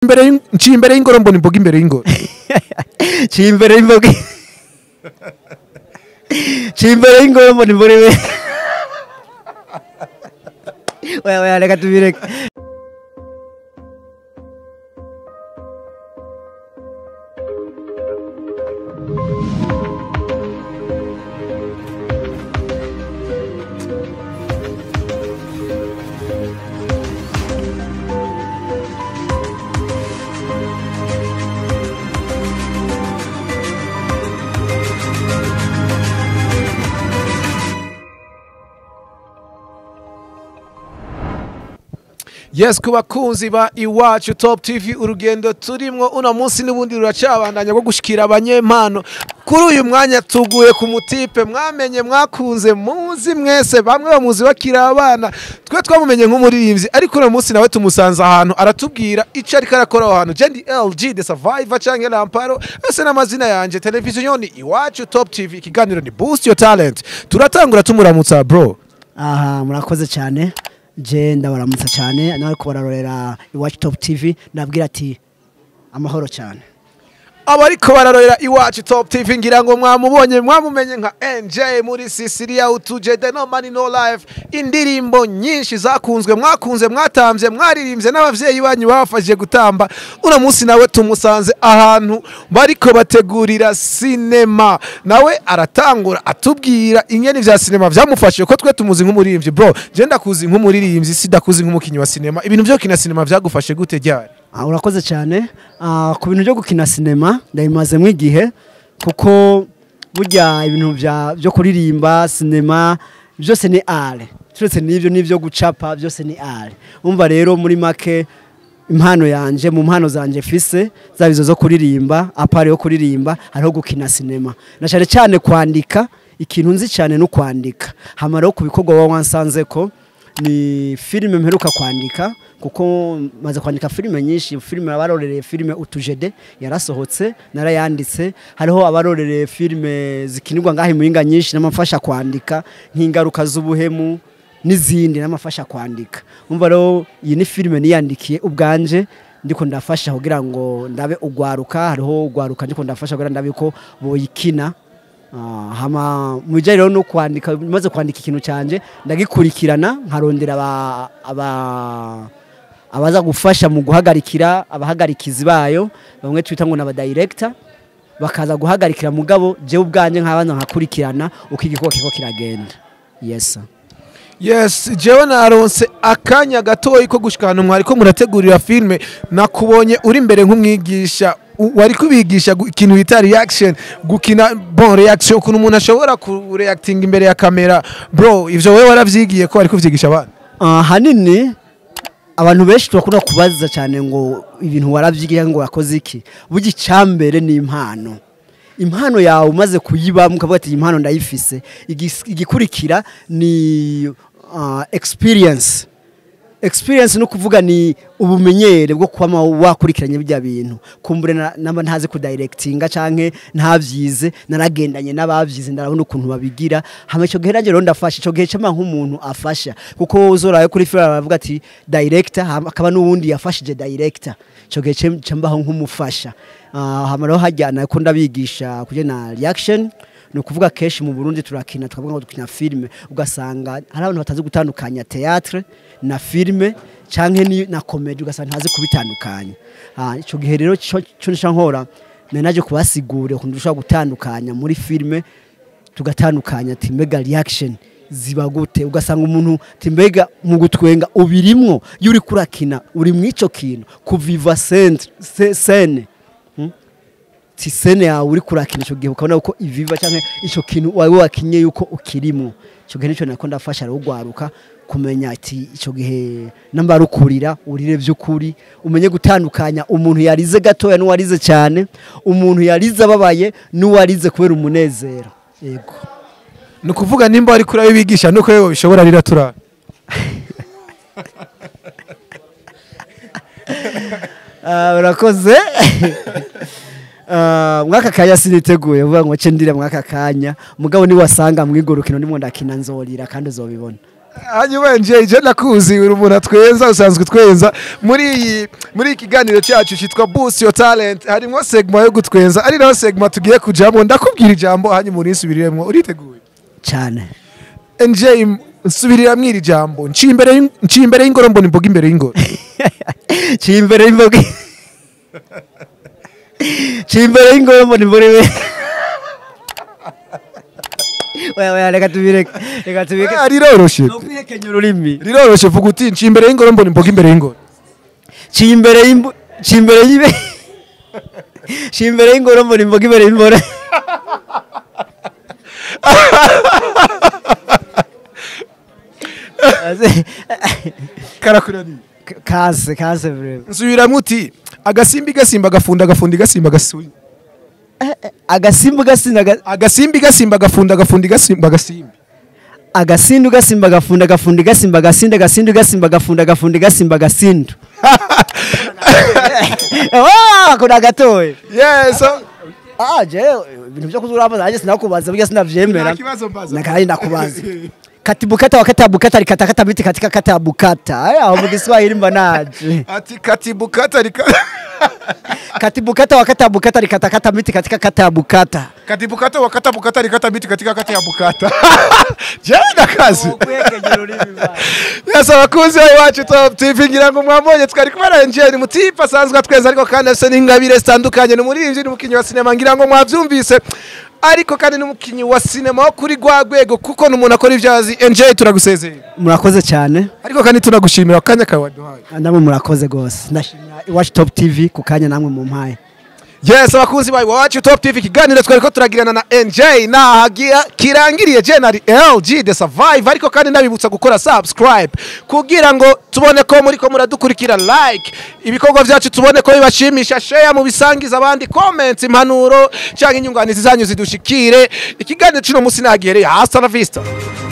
imbere y'ing- nciye imbere y'ingoro mbona imboga imbere y'ingoro ciye imbere y'imboga ciye imbere y'ingoro mbona imbere we oya oya reka tubireke yes ku bakunzi ba iwacu top tv urugendo turimwo uno munsi n'ubundi ruracabandanya rwo gushikira abanyempano kuri uyu mwanya tuguye ku mutipe mwamenye mwakunze muzi mwese bamwe bamuzi bakiri abana twe twamumenye nk'umuririmbyi ariko uno munsi nawe tumusanze ahantu aratubwira icyo ariko arakora aho hantu jendi lg the survivor cyangwa lamparo ese n'amazina yanjye televiziyo ni iwacu top tv ikiganiro ni boost your talent turatangura tumuramutsa bro aha murakoze cyane je ndabaramutsa cyane nawe ko bararorera iwacu top tv ndabwira ati amahoro cyane abariko bararorera iwacu top tv ngira ngo mwamubonye mwamumenye nka nj muri sisiria utuje the no money no life indirimbo nyinshi zakunzwe mwakunze mwatambye mwaririmbye n'abavyeyi banyu babafashije gutamba uno munsi nawe tumusanze ahantu bariko bategurira sinema nawe aratangura atubwira ingene vya sinema vyamufashije ko twe tumuzi nk'umuririmbyi bro je ndakuzi nk'umuririmbyi sidakuzi nk'umukinyi wa sinema ibintu vyo kina sinema vyagufashe gute ryari Ah, urakoze cyane Ah, ku bintu byo gukina sinema ndabimazemo igihe kuko burya ibintu bya- byo kuririmba sinema byose ni are turetse n'ibyo n'ibyo gucapa byose ni are umva rero muri make impano yanje mu mpano zanje fise zaba izo zo kuririmba apari yo kuririmba hariho gukina sinema na cyane cyane kwandika ikintu nzi cyane no kwandika hamara ku bikorwa wa wansanze ko ni filime mperuka kwandika kuko maze kwandika filime nyinshi filime abarorereye filime utujede yarasohotse narayanditse hariho abarorereye filime zikinirwa ngaho imuhinga nyinshi n'amafasha kwandika nk'ingaruka z'ubuhemu n'izindi n'amafasha kwandika umva rero iyi ni filime niyandikiye ubwanje ndiko ndafasha kugira ngo ndabe ugwaruka hariho ugwaruka ndiko ndafasha kugira ndabe ko boyikina Ah, hama mu bijyanye rero no kwandika maze kwandika ikintu cyanje ndagikurikirana nkarondera aba- aba- abaza gufasha mu guhagarikira abahagarikizi bayo bamwe twita ngo ni abadirekita bakaza guhagarikira mugabo jewe ubwanjye nkabanza nkakurikirana uko igikorwa kiriko kiragenda yes sir. yes jewe naronse akanya gatoyi ko gushika ahantu mwari ko murategurira filime nakubonye uri imbere nk'umwigisha u- wari kubigisha gu- ikintu bita reaction gukina bon reaction ukuntu umuntu ashobora kureactinga imbere ya kamera bro ivyo wewe waravyigiye ko wari kuvyigisha abana Ah, hanini abantu benshi turakunda kubaza cyane ngo ibintu waravyigiye ngo wakoze iki burya icyambere ni impano impano yawe umaze kuyibamo ukavuga ati iyi impano ndayifise Igis- igikurikira ni ah, experience experience no kuvuga ni ubumenyere bwo kuba wakurikiranye bijya bintu kumbure na- namba ntazi kudirectinga canke ntavyize naragendanye n'abavyize ndarabona ukuntu babigira hama ico gihe nanjye rero ndafasha ico gihe cama nk'umuntu afasha kuko uzoraye kuri film baravuga ati director hama akaba n'uwundi yafashije director ico gihe cem- cambaho nk'umufasha Ah, hama rero hajyana ko ndabigisha kuje na reaction ni ukuvuga kenshi mu burundi turakina tukavuga ngo dukina filime ugasanga hari abantu batazi gutandukanya teatre na filime canke ni- na komedi ugasanga ntazi kubitandukanya Ah, ico gihe rero co co nisha nkora nari naje kubasigurira ukuntu dushobora gutandukanya muri filime tugatandukanya ati mbega reaction ziba gute ugasanga umuntu ati mbega mu gutwenga ubirimwo iyo uri kurakina uri mw'ico kintu kuviva centre se- scene ti sene yawe uri kurakina icyo gihe ukabona ko iviva cyangwa icyo kintu wawe wakinye yuko ukirimo icyo gihe nicyo nako ndafasha rero ugwaruka kumenya ati icyo gihe namba rukurira urire by'ukuri umenye gutandukanya umuntu yarize gatoya n'uwarize cyane umuntu yarize ababaye n'uwarize kubera umunezero yego ni ukuvuga nimba wari kurabibigisha nuko yewe bishobora rira turara Ah, urakoze Ah, mwaka kanya siniteguye vuga ngo ce ndire mwaka kanya mugabo ni wasanga mwigorukino ndimo ndakina nzorira kandi uzobibona hanyuma nje je nakuzi uri umuntu atwenza usanzwe twenza muri iyi muri iki kiganiro cyacu cyitwa boost your talent harimo segma yo gutwenza ari naho segma tugiye kujamo ndakubwira ijambo hanyuma urinsubiriremo uriteguye cyane nj nsubirira mwiri jambo nci imbere y'ing- nci imbere y'ingoro mbona imboga imbere y'ingoro ciye imbere y'imboga ciye imbere y'ingoro mbona imbere we oya oya reka tubireke reka tubireke Ah, riroroshe ni ukwihekenya ururimi riroroshe vuga uti nci imbere y'ingoro mbona imboga imbere y'ingoro ciye imbere y'imbo ciye imbere y'ibe ciye imbere y'ingoro mbona imboga imbere y'imboro karakuraniye kase kase vrema nsubiramo uti agasimbi gasimba agafunda agafundi gasimba agasuye agasimba gasinda aga- agasimbi gasimba agafunda agafundi gasimba agasimbi agasindu gasimba gafunda gafundi gasimba gasinda gasindu gasimba gafunda gafundi gasimba gasindu Ah, kuna gatoye yes so- ah je ibintu byo kuzurabaza aje sinakubaza burya sinavyemera Nta kibazo mbaza. nakari ndakubaza kati bukata wakata bukata likata kata biti katika kata bukata aya aho mu Kiswahili mba naje ati katibukata rika kati bukata wakata bukata likata kata biti katika kata bukata katibukata wakata bukata rikata biti katika kati ya bukata jewe ndakazi yes abakunzi bacu top tv ngira ngo mwambonye twari kumwe na enjeni mutipe asanzwe atweza ariko kandi afite n'ingabire zitandukanye ni umuririmbyi n'umukinnyi wa sinema ngira ngo mwabyumvise ariko kandi n'umukinnyi wa sinema wo kuri rwa rwego kuko ni umuntu akora ibyo azi enjeni turagusezeye murakoze cyane ariko kandi tunagushimira akanya kawe waduhaye namwe murakoze gose ndashimira iwacu top tv ku kanya namwe mu mpaye yes abakunzi bawe wacu top tv ikiganiro twari ko turagirana na nj nahagira kirangiriye jenali lg the survive ariko kandi nabibutsa gukora subscribe kugira ngo tubone ko muri ko muradukurikira like ibikorwa byacu tubone ko bibashimisha share mu bisangiza abandi comments impanuro cyangwa inyunganizi zanyu zidushikire ikiganiro cy'uno munsi nagihereye hasta la vista